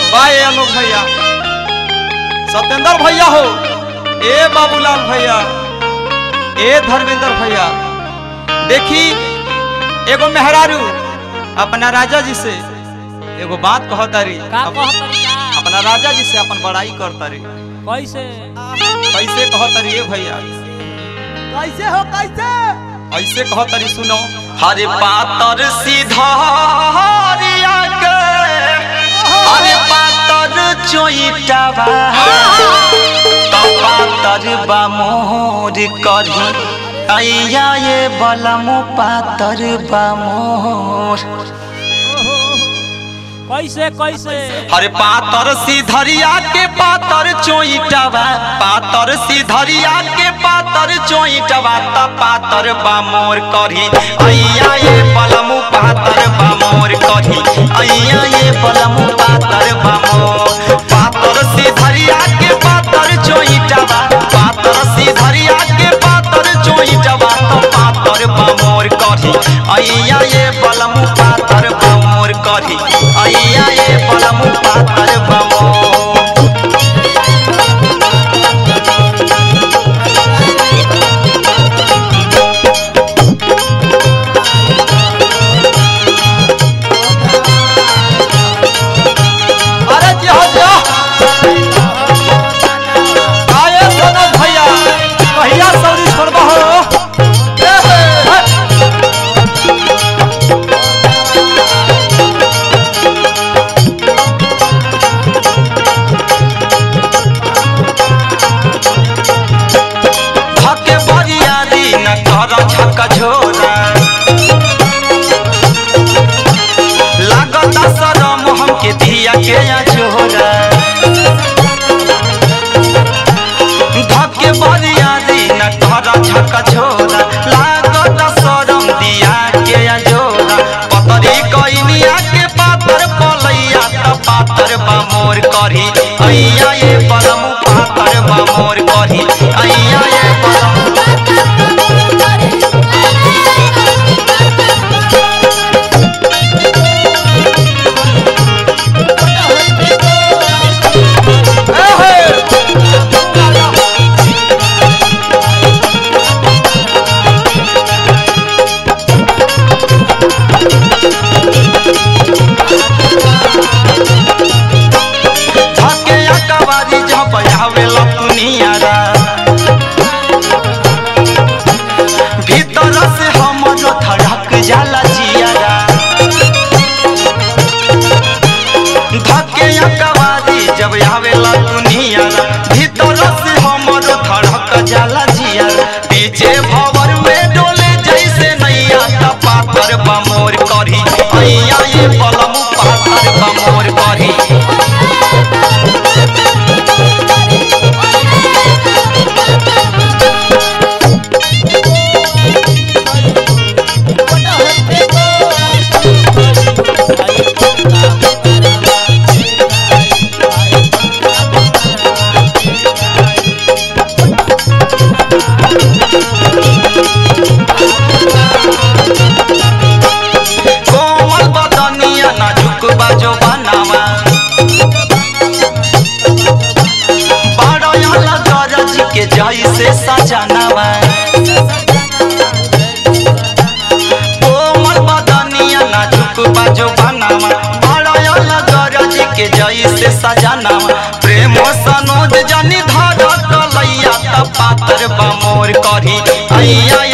By Alok भैया सत्येंद्र भैया हो ए बाबूलाल भैया ए धर्मेंद्र भैया देखी एगो मेहरारू अपना राजा जी से एगो बात कहतारी का अप- कहतरी का अपना राजा जी से अपन बड़ाई करतारी कैसे कैसे कहतारी ए भैया कैसे हो कैसे ऐसे कहतारी सुनो हरे पातर सीधारिया के हरे पातर चोइटावा तो पातर बा मोर करी अइया ये बलमु पातर बा मोर कैसे कैसे अरे पातर सीधरिया के पातर चोइटवा पातर सीधरिया के पातर चोइटवा त पातर बा मोर करी अइया ये बलमु पातर बा मोर करी अइया ये बलमु पातर बा मोर पातर सीधरिया के पातर चोइटवा पातर सीधरिया के पातर चोइटवा त पातर बा मोर करी अइया ये बलमु पातर बा मोर करी अइया ये बलमु पातर बा मोर अरे जी हो जी हो आए सोनल भैया भैया सौरी छोड़बा हो ए हे, हे। धके बरियारी न कर झक झोरा लागता शरम हमके दिया के या झोरा धके बरियारी न कर झक झोरा लागता शरम दिया के या झोरा पतरी कइनिया के पातर पलैया त पातर बा मोर करी अइया ये पलम पातर बा मोर करी अइया ये पलम धके अकबारी जब आवे लपुनियारा भीतर से हमर धड़क जाला जियारा धके अकबारी जब आवे लपुनियारा भीतर से हमर धड़क जाला जियारा पीछे भवर में डोले जैसे नैया त पातर बमोर करी अइया ये बलम पातर बमोर करी कोमल बदनिया नाजुक बाजो बनावा बड़या गरज के जैसे सजनावा कोमल बदनिया नाजुक बाजो बनावा बड़या गरज के जैसे सजनावा प्रेम सनोज जनी धर कलैया त पातर बमोर करी अइया